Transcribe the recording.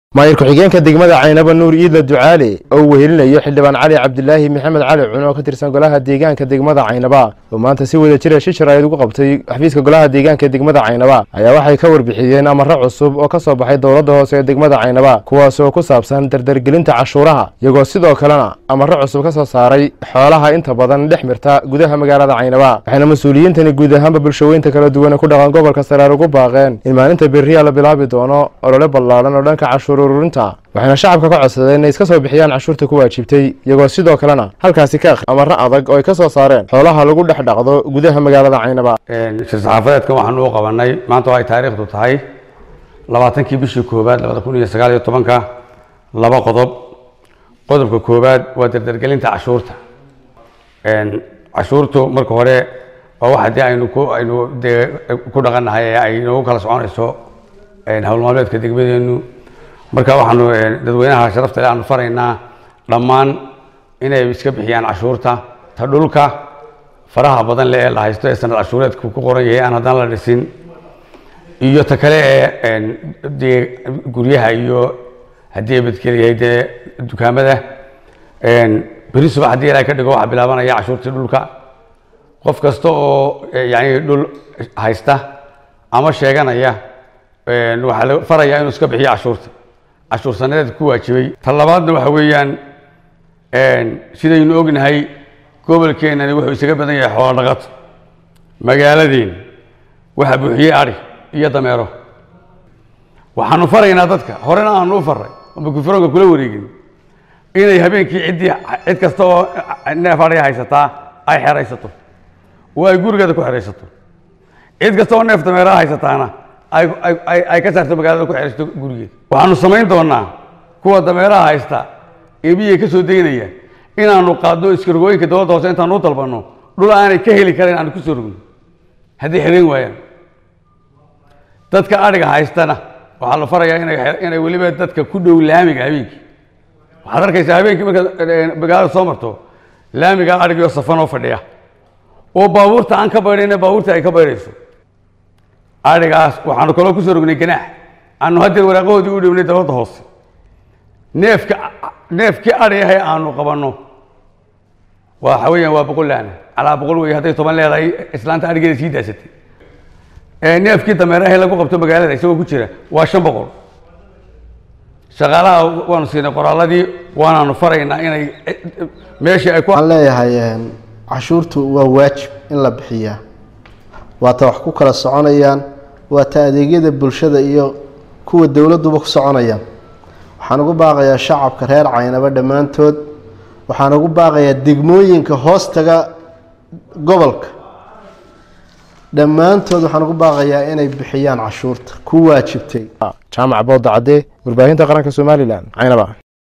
maayir ku-xigeenka degmada caynaba nuur iidla ducaale oo uu wehelinayo xildhibaan cali cabdilaahi maxamed cali cun oo ka tirsan golaha deegaanka degmada caynaba oo maanta si wada jira shi sharaa'id ugu qabtay xafiiska golaha deegaanka degmada caynaba ayaa waxay ka warbixiyeen amaro cusub oo ka soo baxay dowladda hoose ee degmada caynaba kuwaas oo ku saabsan dardargelinta cashuuraha iyagoo sidoo kalena amaro cusub ka soo saaray xoolaha inta badan dhex mirta gudaha magaalada caynaba waxayna mas-uuliyiintani guud ahaanba bulshaweynta kala duwan ku dhaqan gobolka saraar ugu baaqeen in maalinta beriya la bilaabi doono olole ballaaran oo dhanka cashuur ururinta waxayna shacabka ka codsadeen inay iska soo bixiyaan cashuurta ku waajibtay iyagoo sidoo kalena halkaasi ka akh amaro adag oo ay ka soo saareen xoolaha lagu dhex dhaqdo gudaha magaalada caynaba shir saxaafadeedkan waxaanu u qabanay maanta oo ay taariikhdu tahay labaatankii bishii koowaad labada kun iyo sagaal iyo tobanka laba qodob qodobka koowaad waa dardargelinta cashuurta cashuurtu marka hore waa wax haddii aynu ku aynu dee ku dhaqannahay ee ay noogu kala soconayso hawl maalmeedka degmadeenu marka waxaanu dadweynaha sharafta leh aanu faraynaa dhammaan inay iska bixiyaan cashuurta ta dhulka faraha badan leh ee la haysto ee sanad cashuureedku ku qoran yahay aan haddana la dhisin iyo ta kale ee dee guryaha iyo haddii ay badkel yahay dee dukaamada beri subax haddii ilaahay ka dhigo waxaa bilaabanaya cashuurtii dhulka qof kasta oo yani dhul haysta ama sheeganaya waxaa la farayaa inuu iska bixiyo cashuurta cashuur sanadeed ku waajibay ta labaadna waxa weeyaan sidaynu ognahay gobolkeenani wuxuu isaga badan yahay xoolo dhaqato magaaladeen waxaa buuxiyey ari iyo dameero waxaanu faraynaa dadka horena aanu u faray oo mikrofoonka kula wareegin inay habeenkii ciddii cid kasta oo neef ariga haysataa ay xeraysato oo ay gurigeeda ku xeraysato cid kasta oo neef dameeraha haysataana ay ka saarto magaalada ku xeraysato gurigeeda waxaanu samayn doonaa kuwa dameeraha haysta ee biyay ka soo deynaya inaanu qaadno iskargooyinka dowladda hoose intaanu u dalbanno dhul aanay ka heli karayn aanu ku soo rogno hadday xerayn waayaan dadka adhiga haystana waxaa la farayaa inay inay weliba dadka ku dhow laamiga habeenkii waxaad arkaysaa habeenkii markaad magaalada soo marto laamiga adhigio safan oo fadhiya oo baabuurta aan ka baydhayna baabuurta ay ka baydhayso adhigaas waxaanu kaloo kusoo rognay ganaax aanu haddeer waraaqahoodii u dhiwnay dowladda hoose neefka neefkii adhi ahay aanu qabanno waxa weeyaan waa boqol laana calaa boqol wey hadday toban leedahay islaanta adhigeeda sii daasatay neefkii dameerahe lagu qabto magaalada isagoo ku jira waa shan boqol shaqaalaha waanu siinay qoraaladii waanaanu faraynaa inay meeshii ay ku waxaan leeyahay cashuurtu waa waajib in la bixiyaa waata wax ku kala soconayaan waata adeegyada bulshada iyo kuwa dowladduba ku soconayaan waxaan ugu baaqayaa shacabka reer caynaba dhammaantood waxaan ugu baaqayaa degmooyinka hoostaga gobolka dhammaantood waxaan ugu baaqayaa inay bixiyaan cashuurta ku waajibtay jaamac booda cadde warbaahinta qaranka somalilan caynaba